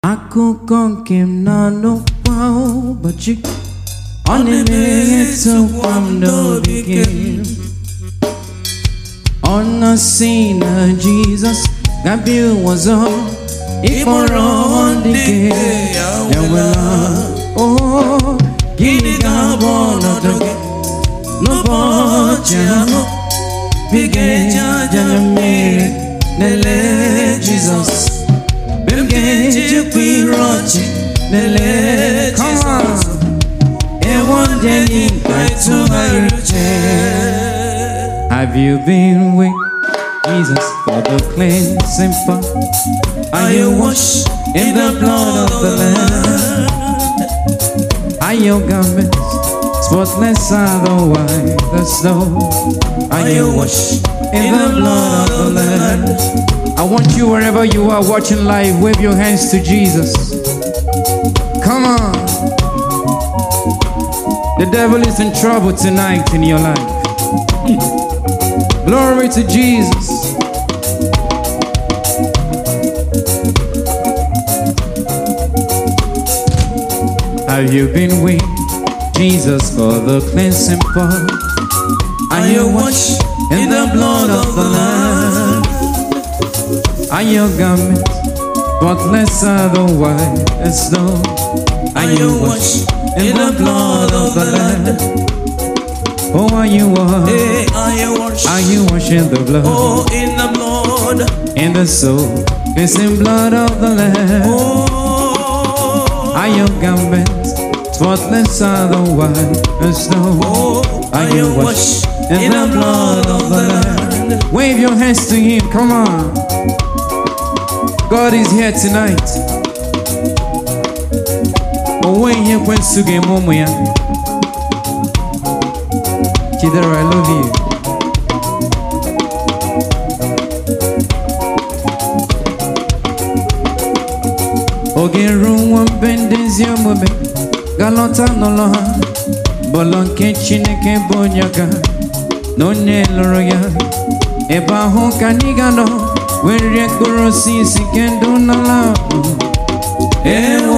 akụkọ nke m na-anụ kwa ụbọchị ọ na-emetụkwa m n'obi gị ọ na-asị na Jizọs ga-abịa ụwa ọzọ ịkpọrọ ndị gị ewela o gịnị ga-abụ ọnọdụ gị n'ụbọchị ahụ ị ga-eji aja na mmiri lelee Jizọs mgbe m ga-ejikwa iru ọchị lelee Jizọs ewo ndị enyi mkpa tụgharị uche Have you been with Jesus for the cleansing power? Are you washed in the blood of the Lamb? Are your garments spotless are the white as snow? Are you washed in the blood of the Lamb? I want you wherever you are watching live, wave your hands to Jesus. Come on. The devil is in trouble tonight in your life. Glory to Jesus. Have you been with Jesus for the cleansing power? Are you washed in the blood of the Lamb? Are your garments spotless are the white as snow? Are you washed in the blood of the Lamb? Oh, are you washed? Hey, are you washed? Are you washed in the blood? Oh, in the blood. In the soul, cleansing blood of the Lamb. Oh, Are your garments spotless are the white as snow? oh, Are you washed in the blood of the Lamb? Wave your hands to Him, come on. God is here tonight. Onwe ihe ekwensu ga-eme ụmụ ya. Chidera, I love you. Oge ruo nwa mbe ndị ezi omume ga-alọta n'ụlọ ha bụlọ nke Chineke bụ onye ga na onye lụrụ ya ebe ahụ ka anyị ga-anọ were rie mkpụrụ osisi nke ndụ n'ala ahụ. ewo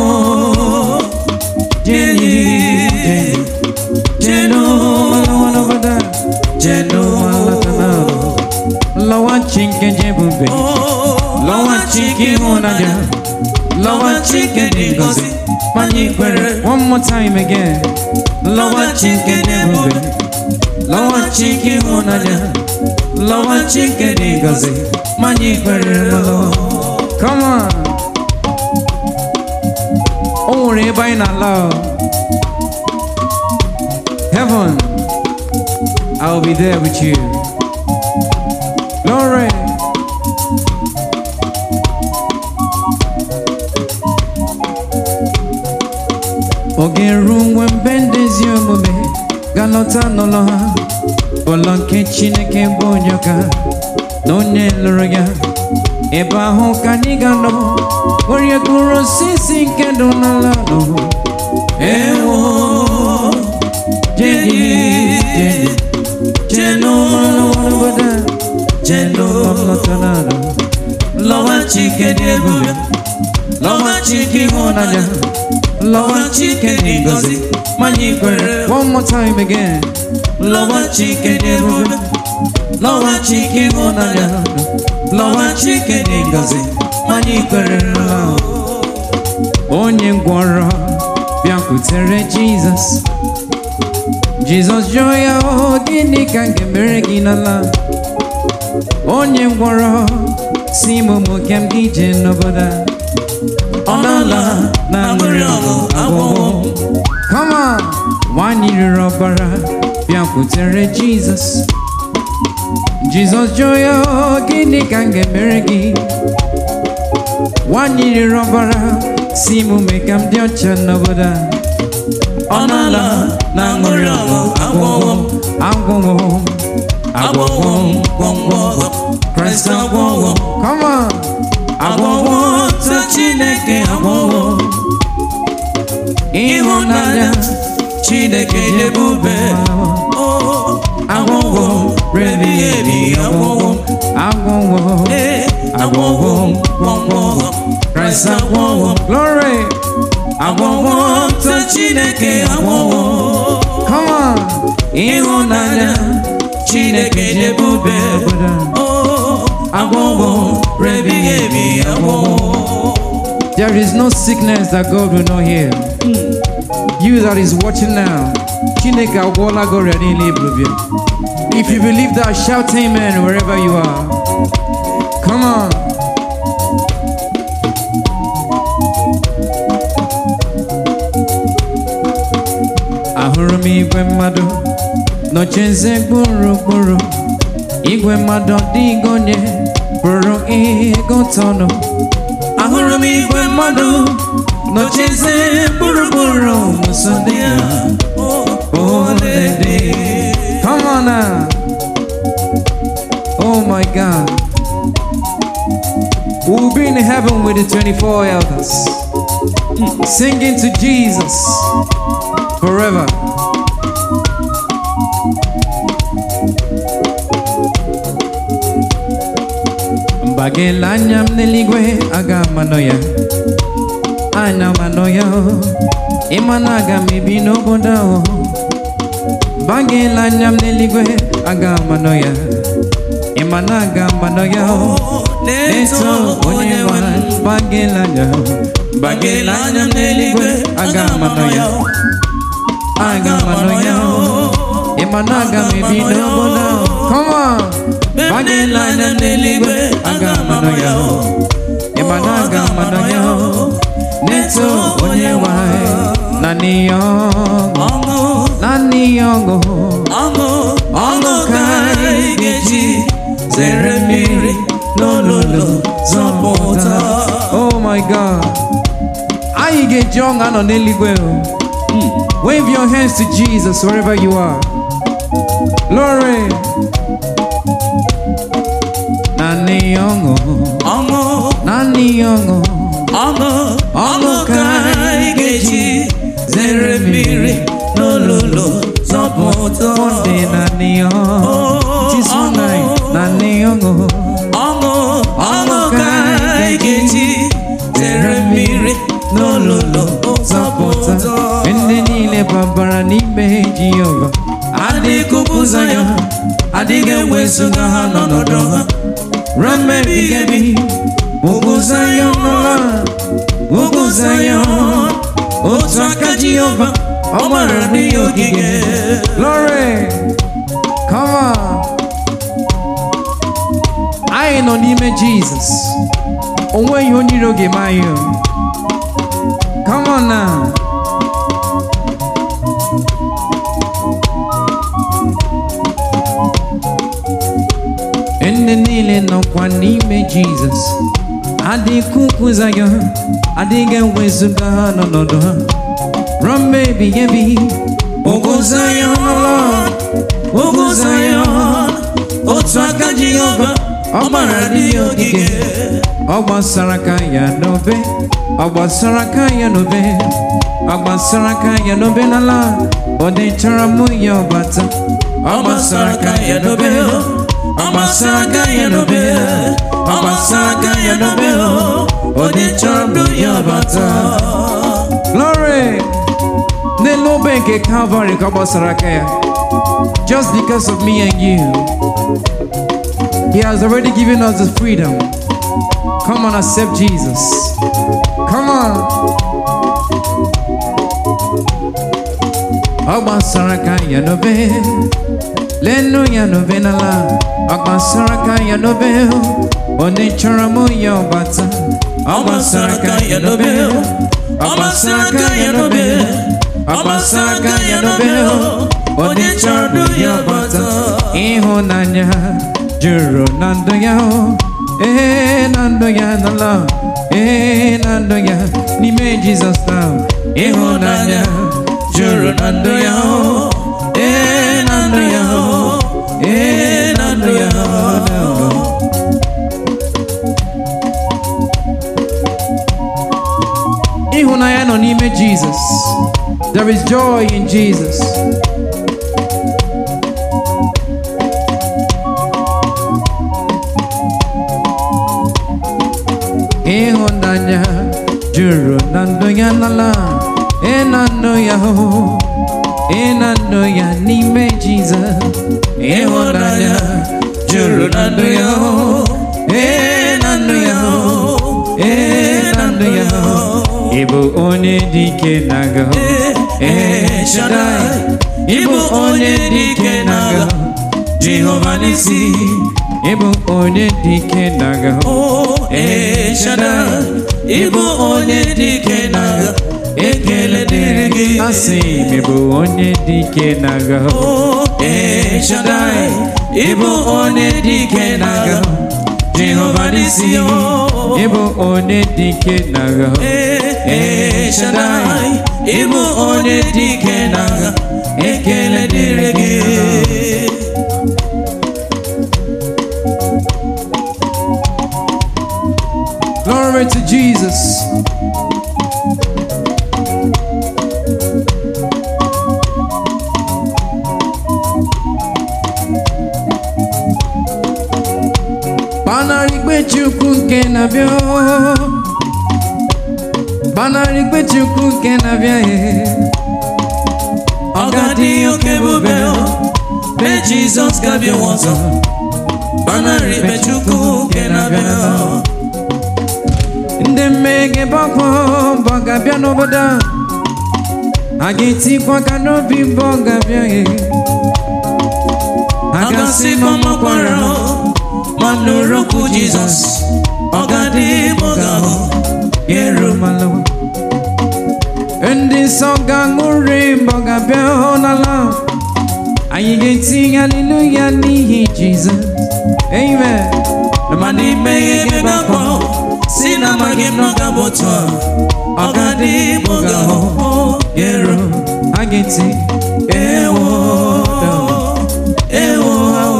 jeni jeni jenu malawana bada jenu malatanaro lọwa chinke jebube lọwa chike ịhụnanya lọwa chike dị ngọzi manye kwere one more time again lọwa chike jebube lọwa chike ịhụnanya lọwa chike dị ngọzi manye kwere lọwa come on o nwere ebe anyị na-ala o. heaven I will be there with you glory oge ruo mgbe mbe ndị ezi omume ga-alọta n'ụlọ ha ụlọ nke Chineke bụ onye ọka na onye lụrụ ya ebe ahụ ka anyị ga-anọ were mkpụrụ osisi nke ndụ n'ala ahụ ewo jeni jeni jenu malawalawada jenu mamlatanado Lọwa Chike dị ebube, lọwa chike ịhụnanya lọwa chike dị ngọzi manye ikwere one more time again Lọwa Chike dị ebube, lọwa chike ịhụnanya lọwa chike dị ngọzi manye ikwere onye ngwọrọ bịakwutere Jizọs Jizọs jụọ ya "O, gịnị ka m ga-emere gị n'ala onye ngwọrọ si m ụmụ nke m gị jee n'obodo a ọ n'ala na aṅụrị ọṅụ agwụgwọ Come on! nwanyị riri ọbara bịakwutere Jizọs Jizọs jụọ ya "O, gịnị ka m ga-emere gị nwanyị riri ọbara si m mee ka m dị ọcha n'obodo a ọ n'ala na aṅụrị ọṅụ agwụgwọ agwụgwọ agwụgwọ gwọngwọ Kraịst agwụgwọ come on agwụgwọ ta Chineke agwụgwọ ịhụnanya Chineke dị ebube oh, agwụgwọ rebi ebi agwụgwọ agwụgwọ eh, agwụgwọ gwọngwọ Kraịst Yes, agwọwo m. Glory. Agwọwo m ta Chineke agwọwo m. Come on. Ịhụnanya Chineke dị ebube. Oh, agwọwo m rebighị ebi agwọwo m. There is no sickness that God will not heal. You that is watching now, Chineke agwọla gị ọrịa niile ibubie. If you believe that, shout amen wherever you are. Come on. Ahụrụ m igwe mmadụ nọchieze kpụrụkpụrụ igwe mmadụ ọdịghị onye pụrụ ịgụ tọnụ Ahụrụ m igwe mmadụ nọchieze gburugburu muso ndị a olede. Come on now. Oh my God. We'll be in heaven with the 24 elders, singing to Jesus forever. Mbagela anya m n'eluigwe aga m anọ ya anya m anọ ya ịma na aga m ebi n'obodo ahụ Bagela anya m n'eluigwe aga m anọ ya ịma na aga m anọ ya Na-eto onye nwe m. bagela anya Bagela anya m n'eluigwe aga m anọ ya aga m anọ ya ịma na aga m ebi n'obodo ahụ come on bagela anya m n'eluigwe aga m anọ ya ịma na aga m anọ ya na-eto onye nwanyị na n'ihe ọṅụ Ọṅụ na n'ihe ọṅụ ọṅụ ọṅụ ka anyị ga-eji zere mmiri n'olulu zọpụta. Oh my God. Anyị ga-eji ọṅụ anọ n'eluigwe. o. Wave your hands to Jesus wherever you are. Glory. Naanị ọṅụ, Ọṅụ naanị ọṅụ. ọṅụ ọṅụ ka anyị ga-eji zere mmiri n'olulu zọpụta. Monday naanị ọṅụ. Tuesday night naanị ọṅụ. ọṅụ ọṅụ ka anyị ga-eji zere mmiri n'olulu Zọpụta zọpụta. ndị niile babara n'ime Jehova. adịghị kụpụza ya adịghị ewezụga ha n'ọnọdụ ha ruo mmebi ebi ugwu Zayọn nọla ugwu Zayọn otu aka Jehova ọ gbara n'ihe ogige Glory. Come on. Anyị nọ n'ime Jesus. O nweghị onye iro ga-eme anyị. o. Come on now. Ndị niile nọkwa n'ime Jesus. Adịghị ụkwụza ya, adịghị ewezuga ha n'ọnọdụ ha. Ruo mgbe ebighị ebi, ugwu Zayọn nọla ugwu Zayọn otu aka Jehova ọ gbara n'ihe ogige ọ gbasara aka ya n'obe ọ gbasara aka ya n'obe ọ gbasara aka ya n'obe n'ala ọ dịchara mụ ya ọbata ọ gbasara aka ya n'obe ọ gbasara aka ya n'obe ọ gbasara aka ya n'obe ọ dị chọrọ ndụ ya bata glory n'elu obe nke calvary ka ọ gbasara aka ya just because of me and you he has already given us the freedom come on accept jesus come on ọ gbasara aka ya n'obe lenu ya n'obe n'ala ọ gbasara aka ya n'obe onye chọrọ mụ ya ọbata ọ gbasara aka ya n'obe ọ gbasara aka ya n'obe ọ gbasara aka ya n'obe ọ dị chọrọ ndụ ya bata ịhụnanya juru na ndụ ya ee na ndụ ya n'ala ee na ndụ ya n'ime jizọs na ịhụnanya juru na ndụ ya ee na ndụ ya ee na ndụ ya ịhụnanya nọ n'ime jizọs there is joy in jesus ịhụnanya juru na ndụ ya n'ala ị na ndụ ya hụ ị na ndụ ya n'ime Jizọs ịhụnanya juru na ndụ ya hụ ị na ndụ ya hụ ị na ndụ ya hụ ị bụ onye dị ike na-aga Eh, Shaddai, ị bụ onye dị ike n'agha Jehova n'isi ị bụ onye dị ike na-aga Oh, eh, Shaddai, ị bụ onye dị ike n'agha ekele dịrị gị asị m ị bụ onye dị ike na-aga Oh, eh, Shaddai, ị bụ onye dị ike n'agha Jehova n'isi oh. ị bụ onye dị ike na-aga Ee, Shaddai, ị bụ onye dị ike n'agha ekele dịrị gị Glory to Jesus. Banarigbe Chukwu nke na-abịa Banarigbe Chukwu nke na-abịa eh. ọ ga-adị oke ebube o be Jizọs ga-abịa ọzọ gbanarị ikpe Chukwu nke na-abịa ndị mmehie gbakwa mbọ ga-abịa n'obodo a a ga-etikwa aka n'obi mbọ ga-abịa eh. a ga-asị gbamakwara ma nụrụ okwu Jizọs ọ ga-adị ma ọ ga-ahụ ga-eru malawa ndị nsọ ga-aṅụrị mbọ ga-abịa hụ n'ala anyị ga-etinye haleluya n'ihi Jizọs amen ma n'ime ihe ga-agbakọ si na amaghị m na ọ ga-abụ otu a ọ ga-adị ma ọ ga-ahụ ga-eru a ga-eti ewo ewo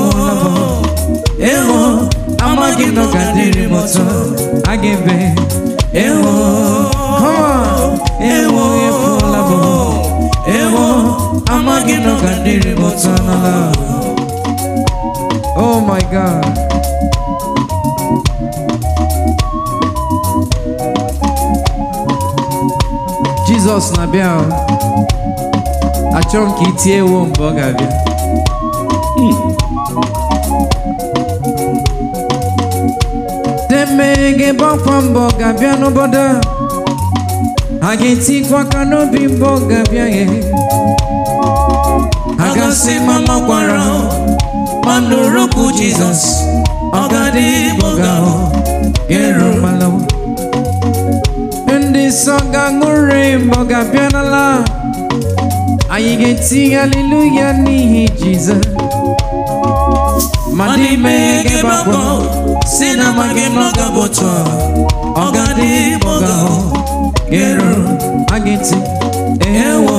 ewo amaghị m na ọ ga-adịrị m otu a a ga-ebe ewo come on ewo efuola bụ ewo amaghị m na ọ ga-adịrị m otu a n'ala oh my god Jizọs na-abịa o. achọrọ m ka i tie ewo mgbe ọ ga-abịa demege gbakwa mbọ ga-abịa n'obodo a ha ga-etikwa aka n'obi mbọ ga-abịa ya a ga-asị ma makwara ma nụrụ okwu Jizọs ọ ga-adị ma ọ ga-ahụ ga-eru malawa ndị nsọ ga-aṅụrị mbọ ga-abịa n'ala anyị ga-eti haleluya n'ihi Jizọs ma n'ime ihe ga-agbakọ si na amaghị m na ọ ga-abụ otu a ọ ga-adị ma ọ ga-ahụ ga-eru a ga-eti ewo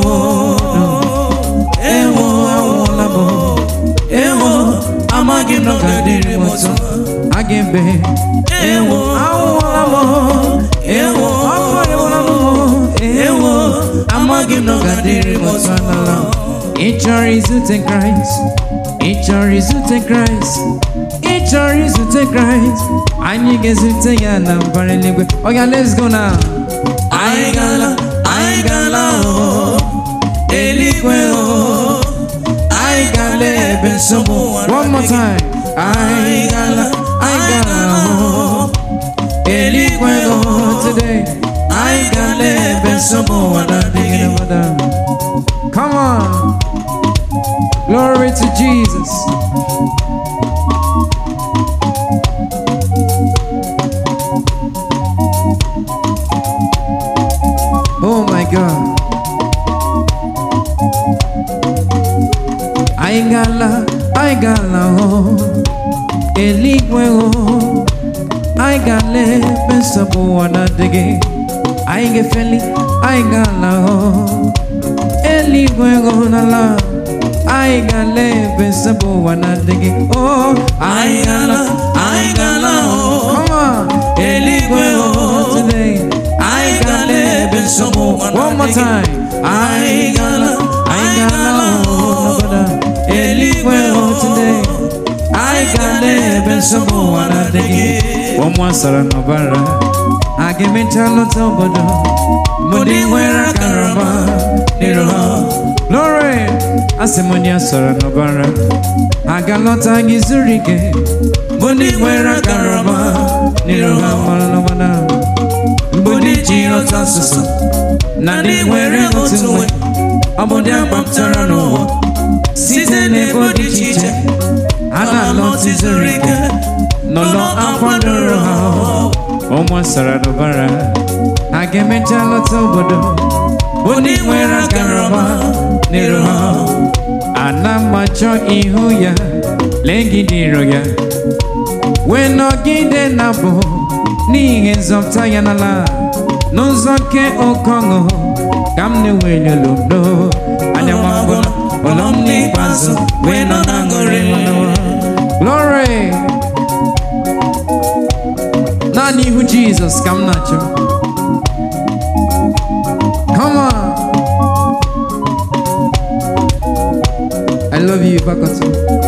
ewo ọla bụ ewo amaghị m na ọ ga-adịrị m otu a a ga-ebe ewo awụọla m ewo ọkọrịwala m ewo amaghị m na ọ ga-adịrị m otu a n'ala ị chọrọ izute Kraịst ị chọrọ izute Kraịst ị chọrọ izute Kraịst anyị ga-ezute ya na mbara eluigwe oya let's go now anyị gala anyị gala o eluigwe o anyị gala ebe nsogbu ụwa one more time anyị gala anyị gala o eluigwe o today anyị gala ebe nsogbu ụwa na-adịghị come on glory to Jesus oh my God I gala I gala oh eluigwe oh I gala ebe nsogbu ụwa na-adịghị anyị ga-efeli anyị gala oh eluigwe oh n'ala anyị gala ebe nsogbu ụwa na-adịghị oh anyị gala anyị gala o come on eluigwe o today anyị gala ebe nsogbu ụwa one more na-adịghị time anyị gala anyị gala o eluigwe oh today anyị gala ebe nsogbu ụwa na-adịghị ụmụ asara n'ọbara ha ga-emecha lọta obodo bụ ndị nwere akara ọma n'iru ha glory asị m onye sọrọ n'ọbara ha ga-alọta gị zuru ike bụ ndị nwere akara ọma n'iru ha mara n'ọbara bụ ndị ji otu asụsụ na ndị nwere otu nwe ọ bụ ndị agbapụtara n'ụwa site n'ebo dị iche iche ha ga-alọta zuru ike n'ụlọ akwadoro ha ụmụ sọrọ n'ọbara ha ga-emecha lọta obodo bụ ndị nwere akara ọma n'iru ha ana m achọ ihu ya legide iro ya wee nọgide na bụ n'ihi nzọpụta ya n'ala n'ụzọ nke oke ọṅụ ka m na-eweli oludo anya m agụla ụlọ m n'ikpeazụ wee nọ na aṅụrị glory naanị ihu jizọs ka m na-achọ come on I love you, Bakoto.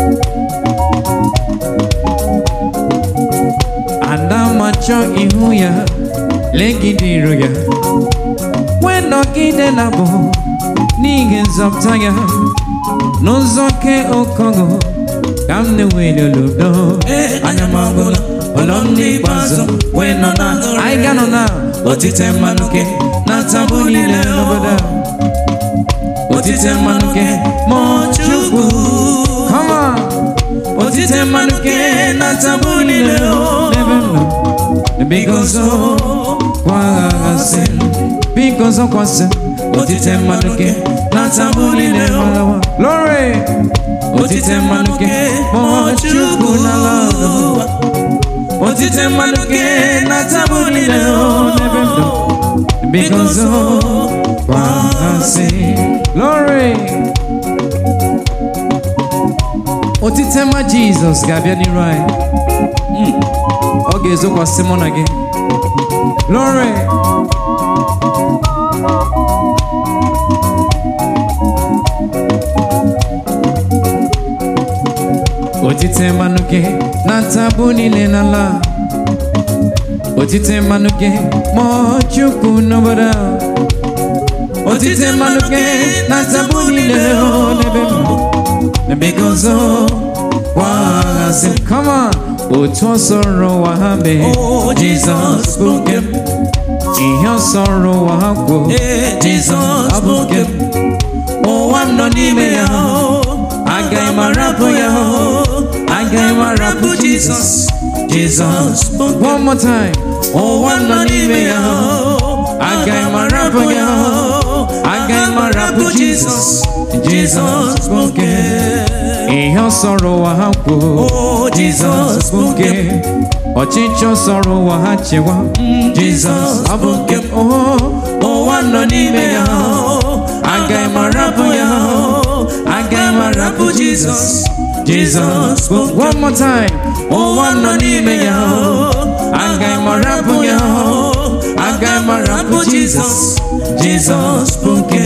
Ada macho ihu ya, legide iru ya. Wee nọgide na bụ n'ihi nzọpụta ya, n'ụzọ ke okogo ka m na-eweli oludo. ee anya m agụla ụlọ m n'ikpeazụ wee nọ na aṅụrị Anyị ga-anọ na otite mmanụ gị na tabụ niile obodo a. otite mmanụ gị ma chukwu Come on, otite mmanụ gị na tabụ niile o n'ebe m nọ. Biko zo, kwaghasị m. Biko zọkwasị m. otite mmanụ gị na tabụ niile o Malawa. Glory! otite mmanụ gị ma chukwu n'ala ọdụ. otite mmanụ gị na tabụ niile o n'ebe m nọ. Biko zo, kwaghasị. Glory! Otite mma Jizọs ga-abịa n'iru anyị. Mm. Ọ ga-ezokwasị mụ na gị. Glory! Otite mmanụ gị na ntabụ niile n'ala Otite mmanụ gị ma ọ chukwu n'obodo a. Otite mmanụ gị na ntabụ niile o n'ebe m nọ. N'ebe gị ọzọ kwaghasị m. Come on! Otu ọ sọrọ ụwa ha mee o jizọs bụ nke m ihe ọ sọrọ ụwa ha kwuo ee jizọs bụ nke m ụwa m nọ n'ime ya o agaghị m arapụ ya o agaghị m arapụ jizọs jizọs bụ nke m One more time. ụwa m nọ n'ime ya o agaghị m arapụ ya o agaghị m arapụ jizọs jizọs bụ nke m Ihe ọ sọrọ ụwa ha kwuo o jizọs bụ nke m ọchịchị ọ sọrọ ụwa ha chewa jizọs bụ nke m Oh, ụwa nọ n'ime ya o agaghị m arapụ ya o agaghị m arapụ jizọs jizọs bụ nke one more time. ụwa nọ n'ime ya o agaghị m arapụ ya o agaghị m arapụ jizọs jizọs bụ nke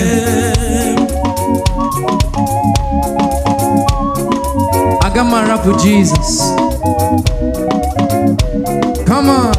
Aga m arapụ Jesus. Come on.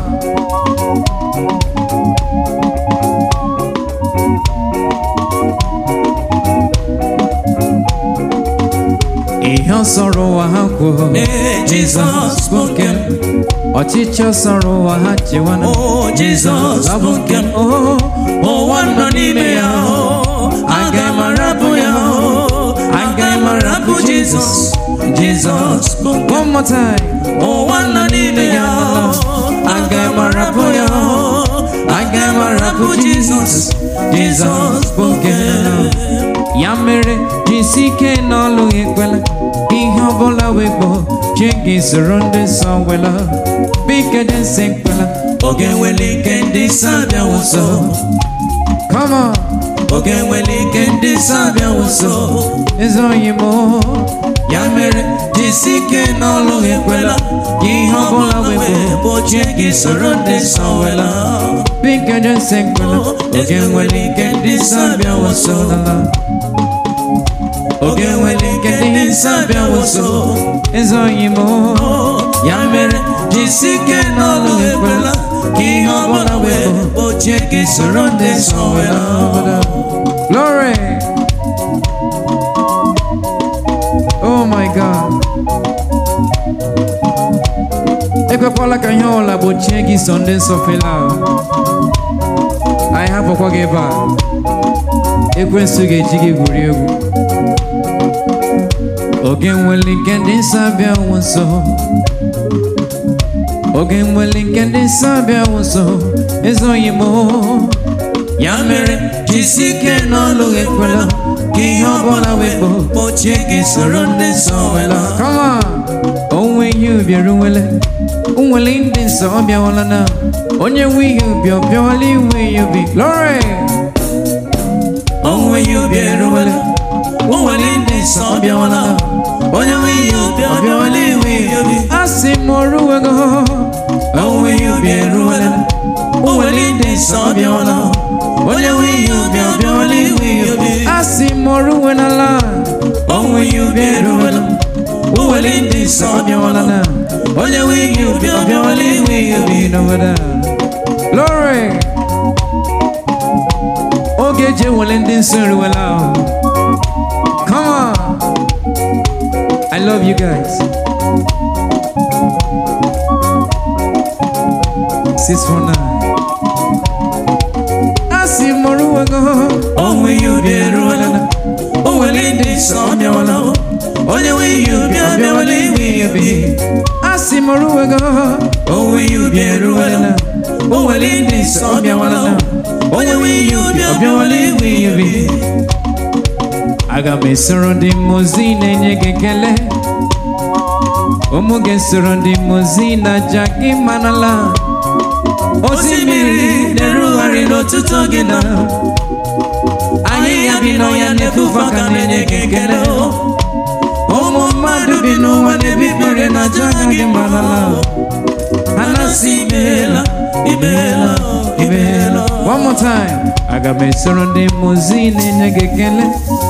Ihe ọ sọrọ ụwa ha kwuo ee jizọs bụ nke m ọchịchị ọ sọrọ ụwa ha chewa na o jizọs bụ nke m Oh, ụwa nọ n'ime ya o agaghị m arapụ ya o agaghị m arapụ jizọs jizọs bụ nke m one more time. ụwa nọ n'ime ya o agaghị m arapụ ya o agaghị m arapụ jizọs jizọs bụ nke m ya mere jisi ike n'ọlụ ekwela ihe ọbụla wekpo chi gị soro ndị nsọ wela bike dị nsị ekwela oge nwere ike ndị nsọ abịawo nso come on oge nwere ike ndị nsọ abịawo nso ezoghị m ya mere jisi ike n'ọlụ ekwela ka ihe ọbụla wekpo gbochie gị soro ndị nsọ wela bike dị nsị ekwela oge nwere ike ndị nsọ abịawo nso n'ala oge nwere ike ndị nsọ abịawo nso ezoghị m ya mere jisi ike n'ọlụ ekwela ka ihe ọbụla wee gbochie gị soro ndị nsọ wee laa Glory. Oh my God. ekwekwala ka ihe ọbụla gbochie gị so ndị nsọ fela anyị hapụkwa gị ebe a ekwensu ga-eji gị gwuri egwu oge nwere nke ndị nsọ abịa wụ nso oge nwere nke ndị nsọ abịa wụ nso ezoghị m ya mere jisi ike n'ọlụ ekwela ka ihe ọbụla wee gbochie gị soro ndị nsọ wee laa Come on. onwe ihe ubi eruwele nwere ndị nsọ ọ bịawala na onye nwe ihe ubi ọ bịawala iwe ihe ubi glory onwe ya obi eruwela o nwere ndị nsọ ọ bịawala onye nwe ihe obi ọ bịawala iwe ihe obi a sị m oruwego onwe ya obi eruwela o nwere ndị nsọ ọ bịawala onye nwe ihe obi ọ bịawala iwe ihe obi a sị m oruwenala onwe ya obi eruwela o nwere ndị nsọ ọ bịawala onye nwe ihe obi ọ bịawala iwe ihe obi n'obodo a. glory oge eji ewele ndị nsọ eruwela ahụ. come on i love you guys six four nine a sị m oruwego onwe ya obi eruwela o nwere ndị nsọ ọ bịawala onye nwe ihe obi ọ bịawala iwe ihe obi a sị m oruwego onwe ya obi eruwela o nwere ndị nsọ ọ bịawala onye nwe ihe obi ọ bịawala iwe ihe obi aga m esoro ndị mmụzi na-enye gị ekele ụmụ ga-esoro ndị mmụzi na aja gị manala osimiri na-erugharị n'ọtụtụ gị na ahịhịa bi n'ọhịa na-efufe aka na-enye gị ekele ụmụ mmadụ bi n'ụwa na-ebi ikpere na aja gị manala ha na-asị imeela imeela imeela one more time aga m esoro ndị mmụzi na-enye gị ekele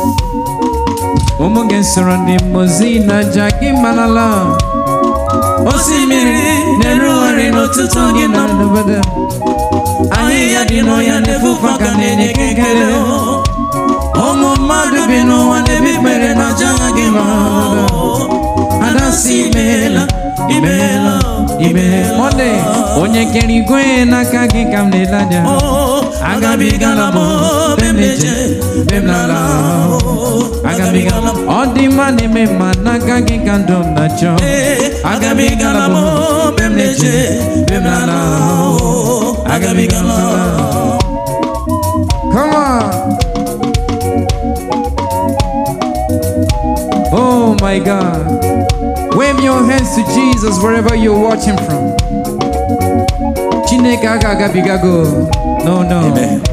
ụmụ ga-esoro ndị mmụzi na aja gị manala osimiri na-erugharị n'ọtụtụ gị na n'obodo ahịhịa dị n'ọhịa na-efufe aka na-enye gị ekele ụmụ mmadụ bi n'ụwa na-ebi ikpere na aja gị ma adasị imeela imeela imeela Monday onye kere igwe n'aka gị ka m na-ele anya agabigala m be m na-eje be m na-ala agabigala m ọ dị mma na-eme mma n'aka gị ka ndụ m na-achọ agabigala m be m na-eje be m na-ala agabigala Come on. Oh my God. Wave your hands to Jesus wherever you're watching from. Chineke aga agabigago. No, no. Amen.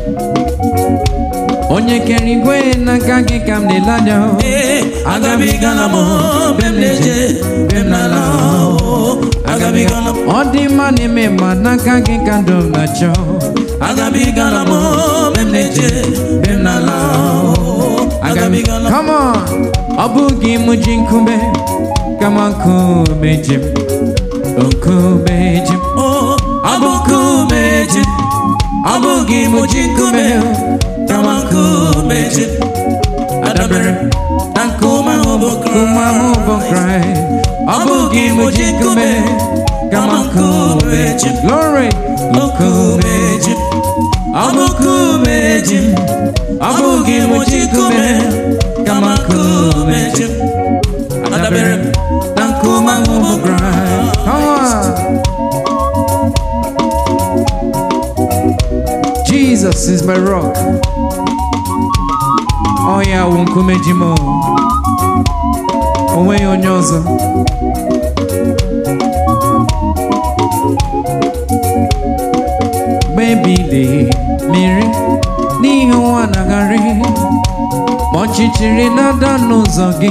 Onye kere igwe n'aka gị ka m na-ele anya. Ee, agabigala m be m na-eje be m na-ala agabigala m Ọ dị mma na-eme mma n'aka gị ka ndụ m na-achọ. agabigala m be m na-eje be m na-ala agabigala m Come on. Ọ bụghị m ji nkume kama nkume ji m. Nkume ji m. ọ bụ nkume ji ọ bụghị m ji nkume kama nkume ji adabere na nkume ahụ bụ Nkume ahụ bụ Kraịst. ọ bụghị m ji nkume kama nkume ji Glory. nkume ji ọ bụ nkume ji ọ bụghị m ji nkume kama nkume ji adabere na nkume ahụ bụ Kraịst Come on. Jesus is my rock. Oh yeah, wụ nkume ji m. O nweghị onye ọzọ. Gbebili mmiri n'ihi ụwa na-agharị ma ọchịchịrị na-ada n'ụzọ gị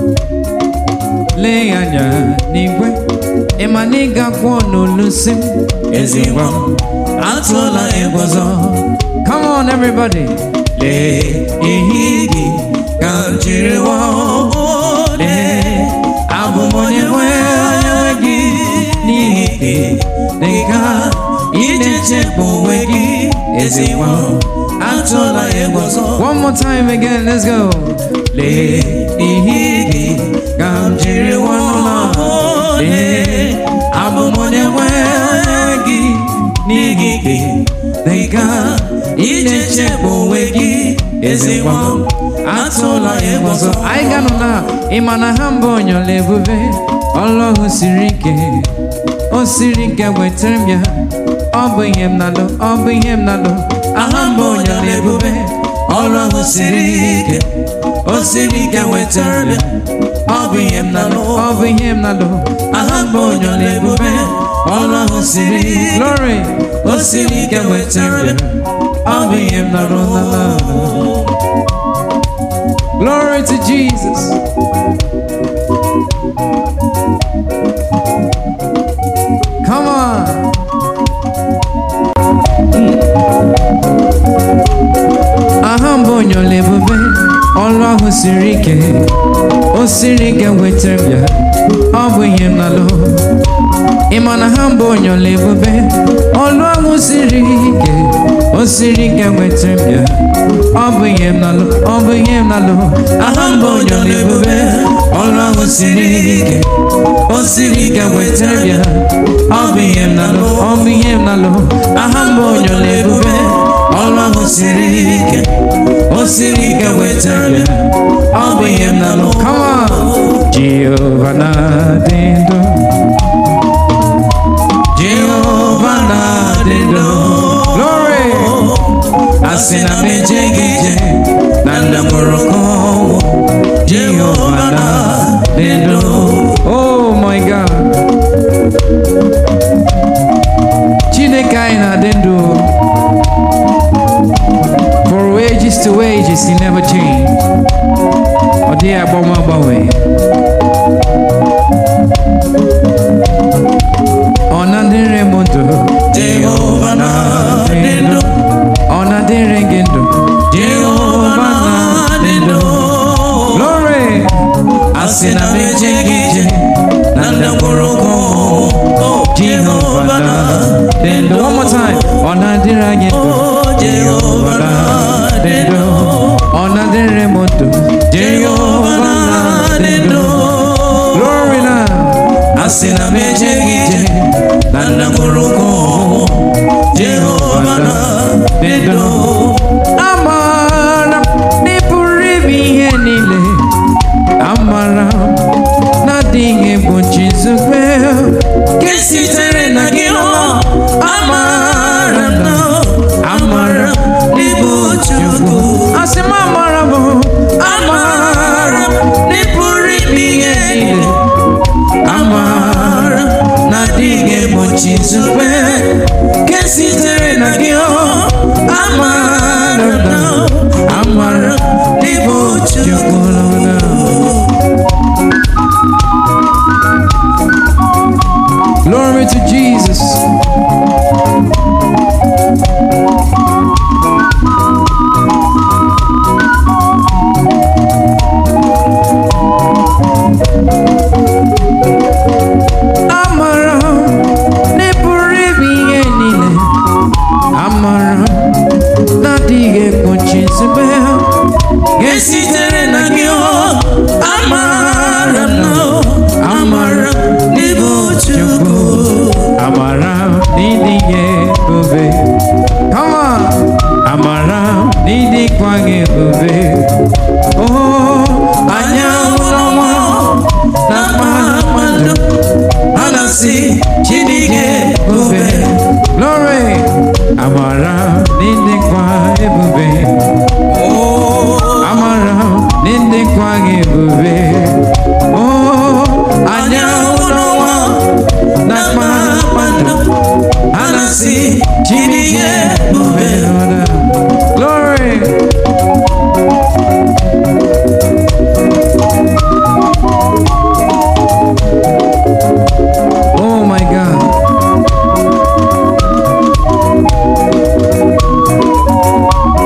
lee ya anya n'igwe ịma na ị ga-akwụ n'olusi m ezi nwa m atụọla egwu ọzọ come on everybody lee ihe gị ka m jiri wụọ lee abụ m onye nwe onye nwe gị n'ihi gị dị ka ije chekwa onwe gị ezi nwa atụla egwu ọzọ One more time again, let's go. lee ihe gị ka m jiri nwanụla lee abụ m onye nwe gị n'ihi gị dịka ije chekwa onwe gị ezi nwa atụla egwu ọzọ Anyị ga-anọ na ịma na ha mbụ onyola ebube ọlọ́hun siri ike o siri ike wetara m ya ọ bụ ihe m na-alụ ọ bụ ihe m na-alụ aha mbụ onyola ebube ọrụ ahụ siri ike o siri ike wetara bịa ọ bụ ihe m na-alụ ọ bụ ihe m na-alụ aha mbụ onyola ebube ọrụ ahụ siri ike glory o siri ike wetara bịa ọ bụ ihe m na-alụ na glory to Jesus come on aha mbụ onyola ebube ọrụ ahụ siri ike o siri ike wetara m ya ọ bụ ihe m na-alụ ịma na ha mbụ onyola ebube ọrụ ahụ siri ike o siri ike wetara m ya ọ bụ ihe m na-alụ ọ bụ ihe m na-alụ aha mbụ onyola ebube ọrụ ahụ siri ike o siri ike wetara bịa ọ bụ ihe m na-alụ ọ bụ ihe m na-alụ aha mbụ onyola ebube ọrụ ahụ siri ike o siri ike wetara bịa ọ bụ ihe m na-alụ come on Jehova na-adị ndụ Jehova na-adị ndụ glory asị na m ejeghị ije na nna mụrụ ka ọnwụ Jehova na-adị ndụ oh my God Chineke anyị na-adị ndụ for ages to ages he never change ọ dịghị agbanwe agbanwe ọ na-adịrị m ndụ Jehova na-adị ndụ ọ na-adịrị gị ndụ Jehova na-adị ndụ glory asị na m ejeghị ije na nna mụrụ ka ọnwụ Jehova na-adị ndụ one more time ọ na-adịrị anyị ndụ Jehova na-adị ndụ ọ na-adịrị m ndụ Jehova na-adị ndụ glory na asị na m ejeghị ije na nna mụrụ ka ọnwụ Jehova na-adị ndụ amara m na ị pụrụ ime ihe niile amara m na adịghị egbochi nzube nke sitere na gị ọ amara m na amara m n'ịbụ Chukwu asị m amara m amara m na ị pụrụ ime ihe niile amara m na adịghị egbochi nzube nke sitere na gị ọ amara m na amara m n'ịbụ Chukwu glory to Jesus amara m na ị pụrụ ime ihe niile amara m na adịghị egbochi nzube nke sitere na gị ọ amara m na amara m n'ịbụ Chukwu amara m na ịdịghị ebube come on amara m na ịdịkwa gị ebube oh anyanwụ n'ọnwa na mmadụ ha na-asị Chineke bube glory amara m na ịdịkwa ebube amara m na ịdịkwa gị ebube oh anyanwụ n'ọnwa na mmadụ ha na-asị Chineke bube Glory. Oh my God.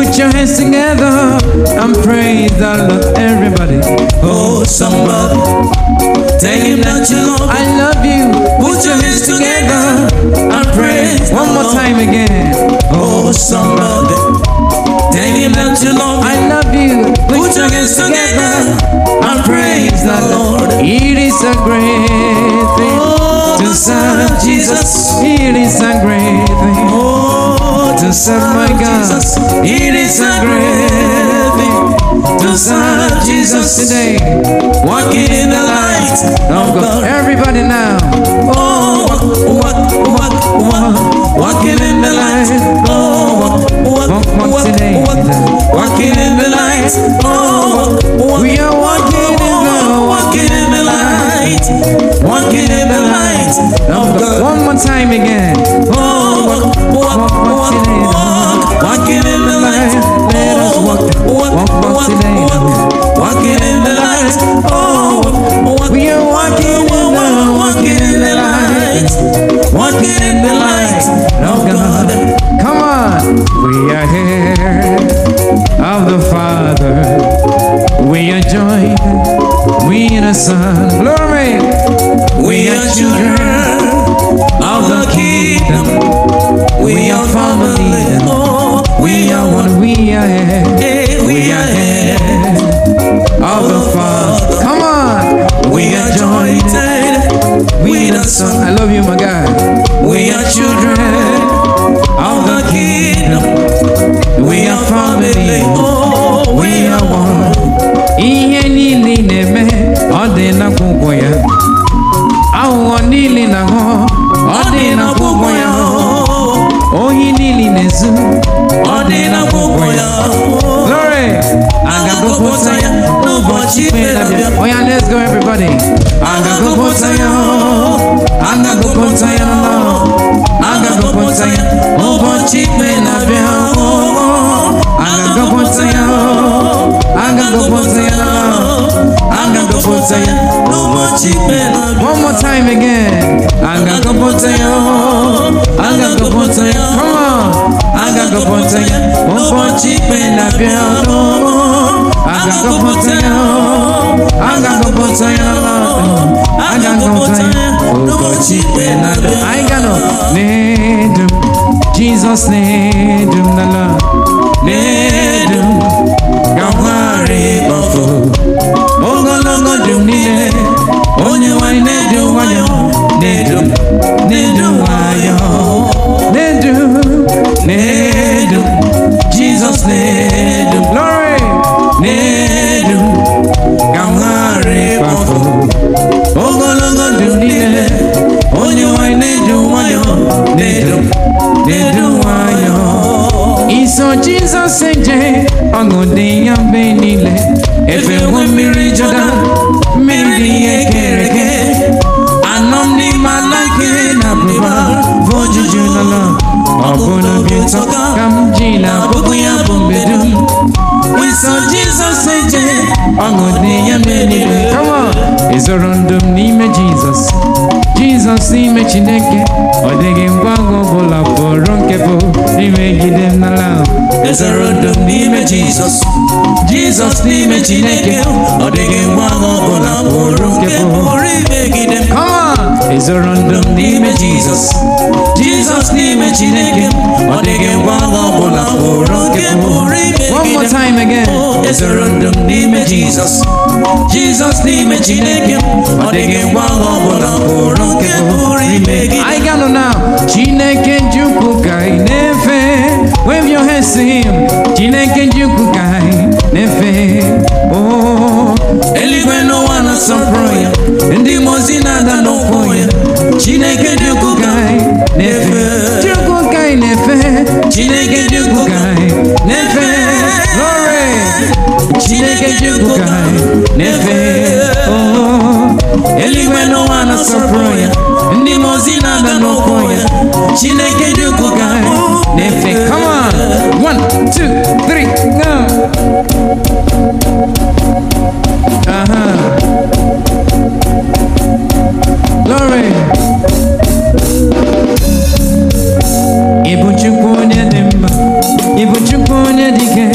Put your hands together and praise the Lord, everybody. Oh, somebody, tell him that you love him. I love you. Put your hands together and praise One the more Lord. time again. Oh, somebody, tell him that you love I him. love you. Put your hands together and praise the Lord. It is a great thing Oh, to serve Jesus. It is a great thing Oh, to serve my God. Jesus. It is a great thing to serve Jesus today. Walking in the light Oh of God. God. Everybody now. Oh, walk, walk, walk, walk, walking in the light. Oh, walk, walk, Walk, walk walk, today. walk, walking in the light. Oh, walk, We are walking in the- walking in the light, walking in the light of God. One more time again. Oh, walk, walk, walk, walk, walking in the light. Let us walk, walk, walk, walk walk, today. walk, walking in the light. Oh, walk, We are walking in walk, the- walking in the light, walking in the light of God. Come on. We are here of the Father. We are joined. We are the Son. Glory. We are children of the kingdom. We are family. Oh, we are one. We are here Hey, we are here. of the Father. Come on. We are joined with the Son. I love you, my God. We are children of the kingdom. We are family. Oh, we are one. Ihe niile na-eme ọ dị n'akwụkwọ ya. Aghụghọ niile na-aghọ ọ dị n'akwụkwọ ya. Ohi niile na-ezu Ọ dị n'akwụkwọ ya. Glory. A ga-agụpụta ya n'ụbọchị ikpe na-abịa. Oh yeah, let's go everybody. A ga-agụpụta ya. A ga-agụpụta ya. A ga-agụpụta ya n'ụbọchị ikpe na-abịa. A ga-agụpụta ya. A ga-agụpụta ya. A ga-agụpụta ya n'ụbọchị ikpe na-abịa. One more time again. A ga-agụpụta ya. A ga-agụpụta ya. Come on. A ga-agụpụta ya n'ụbọchị ikpe na-abịa. A ga-agụpụta ya. A ga-agụpụta ya. A ga-agụpụta ya n'ụbọchị ikpe na-abịa. I gotta need him. Jesus need him the Lord. N'edu gagharị ọfụ ogologo dum niile onye nwanyị na-edu nwayọ na-edu na-edu nwayọ Need him. na-edu Jizọs na-edu Glory. na-edu gagharị ọfụ ogologo dum niile onye nwanyị na-edu nwayọ na-edu na-edu nwayọ Iso Jesus eje ọṅụ dị ya mgbe niile. efe nwe mmiri Jọdan mmiri dị ihe kere eke anọ m n'ime ala nke na abụba bụ ojuju n'ụlọ ọ bụ n'obi ụtọ ka m ji na abụbụ ya bụ mgbe dum iso Jizọs eje ọṅụ dị ya mgbe niile Come on. Ịzọrọ ndụ m n'ime Jesus. Jesus n'ime Chineke. Ọ dịghị ngwa ngwa ọbụla pụrụ nke bụ imegide m n'ala. ezoro ndụ m n'ime Jizọs Jizọs n'ime Chineke ọ dịghị ngwa agha ọbụla pụrụ nke pụrụ imegide m Come on. Ịzọrọ ndụ m n'ime Jizọs Jizọs n'ime Chineke ọ dịghị ngwa agha ọbụla pụrụ nke pụrụ One more imegide m time again. ezoro ndụ m n'ime Jizọs Jizọs n'ime Chineke ọ dịghị ngwa agha ọbụla pụrụ nke pụrụ imegide I got to now. Chineke Chukwu ka ị na-efe. Wave your hands to him. Chineke Chukwu ka ị na-efe. Oh, eluigwe n'ụwa na-asọpụrụ ya ndị mmụọ ozi na-ada n'ụkwụ ya Chineke dị ukwuu ka anyị na-efe Chukwu ka ị na-efe. Chineke dị ukwuu ka anyị na-efe Glory. Chineke dị ukwuu ka anyị na-efe Oh, eluigwe n'ụwa na-asọpụrụ ya ndị mmụọ ozi na-ada n'ụkwụ ya Chineke dị ukwuu ka anyị na-efe come on. One, two, three, go. Uh-huh. Glory. Ịbụ Chukwu onye dị mma. Ịbụ Chukwu onye dị ike.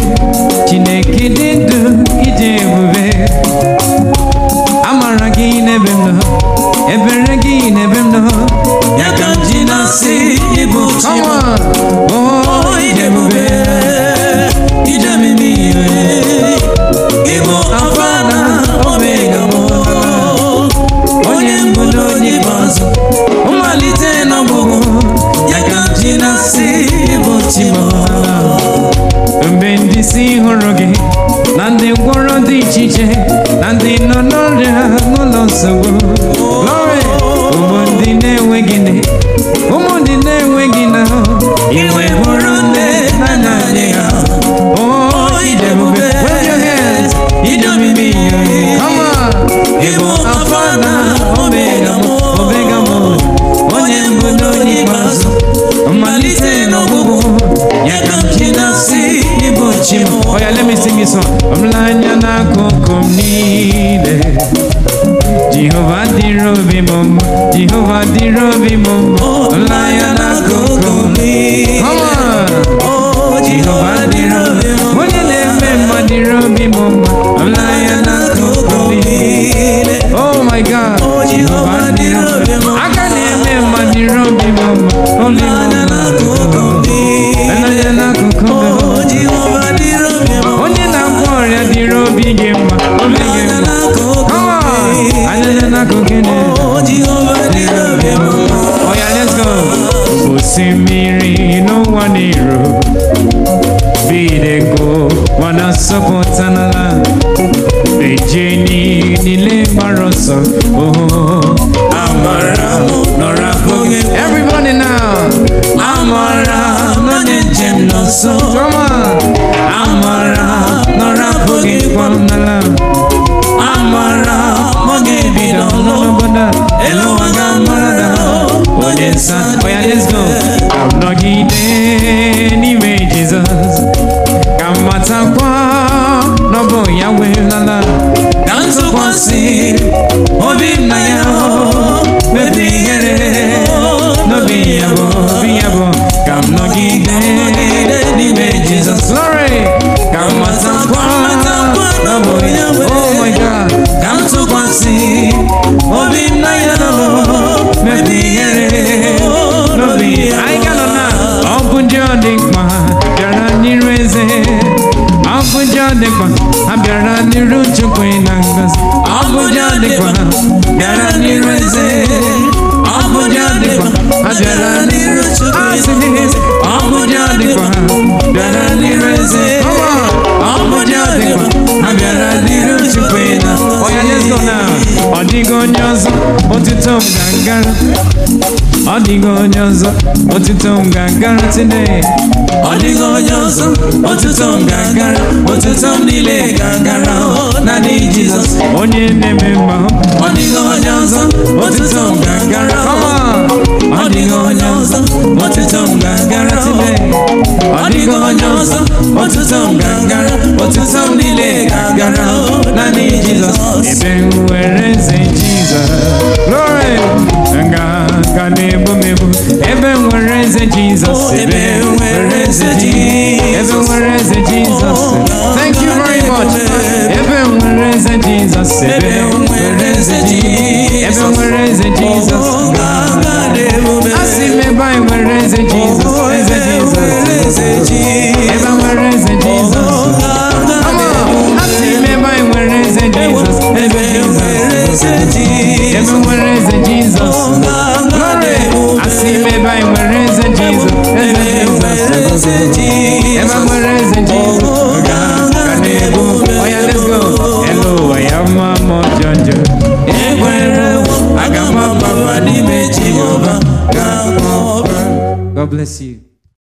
niile na ndị nọ n'ọrịa n'ụlọ nsogbu glory ụmụ ndị na-enweghị nne ụmụ ndị na-enweghị na Iwe bụrụ nne na nna nne ha. oh idebube wave your hands idobimi come on Ịbụ Alfa na Omega m. omega mode onye mbụ na onye ikpeazụ mmalite n'ọgwụgwụ Ya ka m ji na-asị ịbụ chi m. Oh yeah, let me sing this song. Ọmụlanya n'akụkụ m niile. Jehova dịrị obi m mma. Jehova dịrị obi m mma. Ọmụlanya n'akụkụ m niile. Come on. Oh, Jehova dịrị obi m mma. Onye na-eme mma dịrị obi m mma. Ọmụlanya n'akụkụ m niile. Oh my God. Oh, Jehova dịrị obi m mma. Aka na-eme mma dịrị obi m mma. Obi m Anya mma. n'akụkụ m niile. Ọmụlanya n'akụkụ m mma. Oh, Jehova dịrị obi m mma. onye na-agwọ ọrịa dịrị obi gị mma obi gị Anya mma n'akụkụ m Come on. niile. Anya n'akụkụ gị Oh, Jehova dịrị obi m mma. Oh yeah, let's go. Osimiri n'ụwa n'iro bidego wana sọpụta n'ala ejeni niile gbara ọsọ oh amara nọrọ abụghị everybody now amara nọ na njem n'ọsọ come on amara nọrọ abụghị kwam n'ala amara mọ ga-ebido n'obodo elu ụwa ga-amara onye nsọ oya let's go ka m nọgide n'ime jizọs ka m matakwa n'ọbụ ya wee lala ka m tụkwasị obi m na ya mebi ihere n'obi ya bụ obi ya bụ ka m nọgide n'ime jizọs glory ka m matakwa n'ọbụ ya oh my god ka m tụkwasị obi m na ya mebi ihere n'obi ya anyị ga-anọ na ọ bụ ndị ọ dị mkpa bịara n'iru eze ọ bụ ndị ọ dị mkpa ha bịara n'iru chukwu na ngozi ọ bụ ndị ọ dị mkpa bịara n'iru eze ọ bụ ndị ọ dị mkpa ha bịara n'iru chukwu asị gị ọ bụ ndị ọ dị mkpa bịara n'iru eze ọ bụ ndị ọ dị mkpa ha bịara n'iru chukwu na oya let's go now ọ dịghị onye ọzọ otuto m ga-agara ọ dịghị onye ọzọ otuto m ga-agara today Ọ dịghị onye ọzọ otuto m ga-agara otuto m niile ga-agara o naanị Jizọs onye na-eme mma ọ dịghị onye ọzọ otuto m ga-agara Come o on. ọ dịghị onye ọzọ otuto m ga-agara o ọ dịghị onye ọzọ otuto m ga-agara otuto m niile ga-agara o naanị Jizọs ebe m nwere eze jizọs glory nga ka na-ebu m ebu ebe m nwere eze jizọs Oh, ebe m nwere eze Jizọs. ebe m nwere eze jizọs thank you very much ebe m nwere eze jizọs ebe m nwere eze ebe m nwere eze jizọs ọ ga-aga n'ebube asị m ebe anyị nwere eze jizọs Oh, eze ebe m nwere jizọs eze Jizọs ebe m nwere eze jizọs ọ ga-aga Come on. asị m ebe anyị nwere eze jizọs ebe eze m nwere jizọs eze ebe Jizọs m nwere eze jizọs ọ ga-aga Glory! n'ebube asị m ebe anyị nwere eze jizọs eze ebe m nwere jizọs eze ebe Jizọs m nwere eze jizọs ọ ga-aga n'ebube Oh yeah, let's go. Hello, I am Mama Jojo. ekwerewo aga m agbaba n'ime Jehova ga-akpọ God bless you.